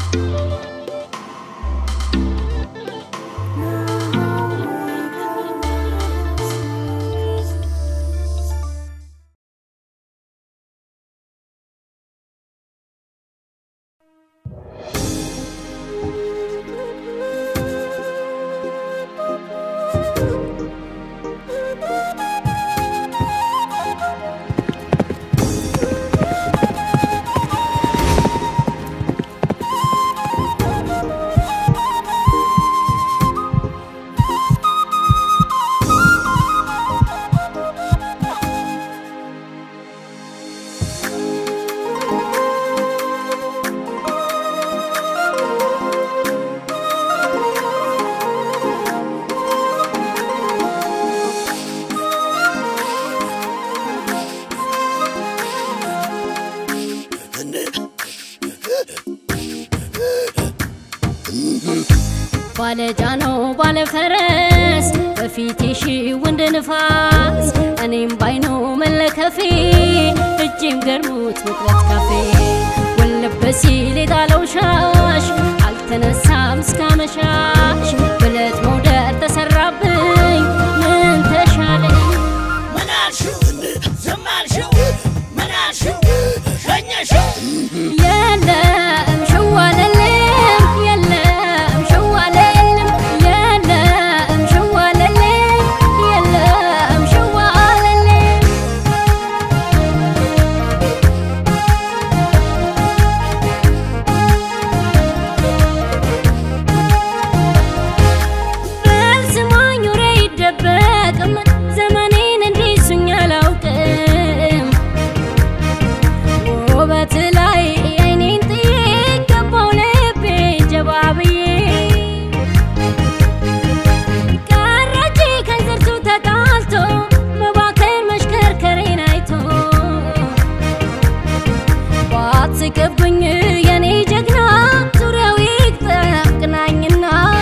ባለጃኖ ባለፈረስ በፊቴ ሺው እንደ ንፋስ እኔም ባይኖ መለከፌ እጄም ገርሞት መቅረት ካፌ ወለበ ሲል የጣለው ሻሽ አልተነሳም እስካመሻሽ ብለት መውደር ተሰራብኝ ምን ተሻለኝ ምን አልሽው? ዝም አልሽው? ምን አልሽው? ሸኘሽው? የለም ሸዋለለም የለም ሸዋለለም የለም ሸዋለለም የለም ሸዋለለም በስማኝ ወሬ ይደበቅም ዘመኔን እንዲሱኝ አላውቅም ውበት ላይ አይኔን ጥዬ ገባው ልቤ ጀባ ብዬ ቀረች ከንዝርቱ ተጣልቶ መባከን መሽከርከሬን አይቶ ባትስቅብኝ የኔ ጀግና ዙሪያው ይጠቅናኝና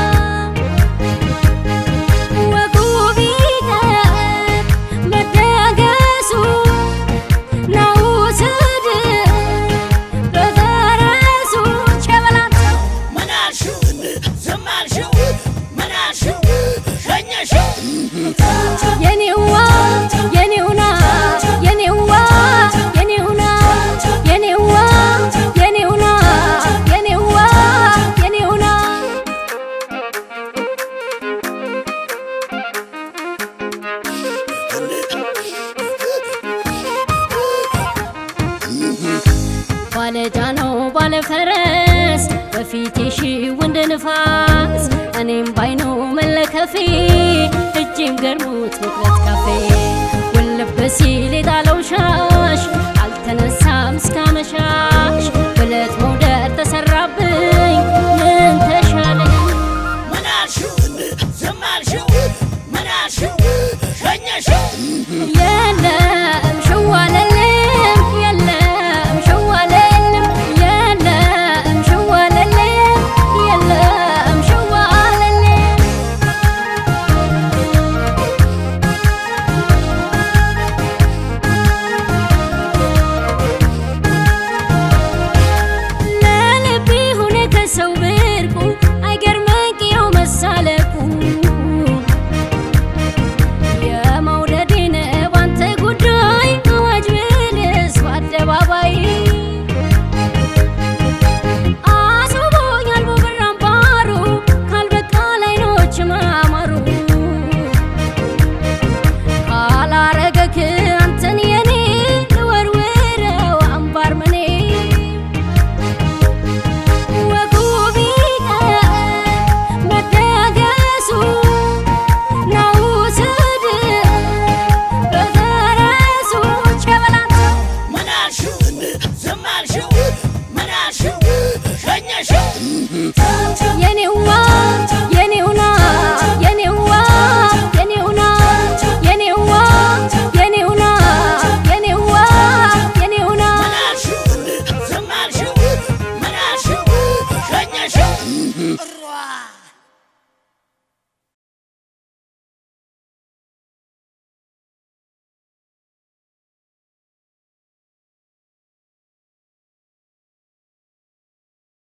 ወጉ ቢቀር መደገሱ ናውስድ በፈረሱ ቸበላቸው ምን አልሽው? ዝም አልሽው? ምን አልሽው? ሸኘሽው? የኔዋ የኔውና የኔዋ የኔውና የኔዋ የኔውና የኔዋ የኔውና ባለጃኖ ባለፈረስ በፊቴ ሺው እንደ ንፋስ እኔም ባይኖ መለከፌ እጄም ገርሞት መቅረት ካፌ ወለበ ሲል የጣለው ሻሽ አልተነሳ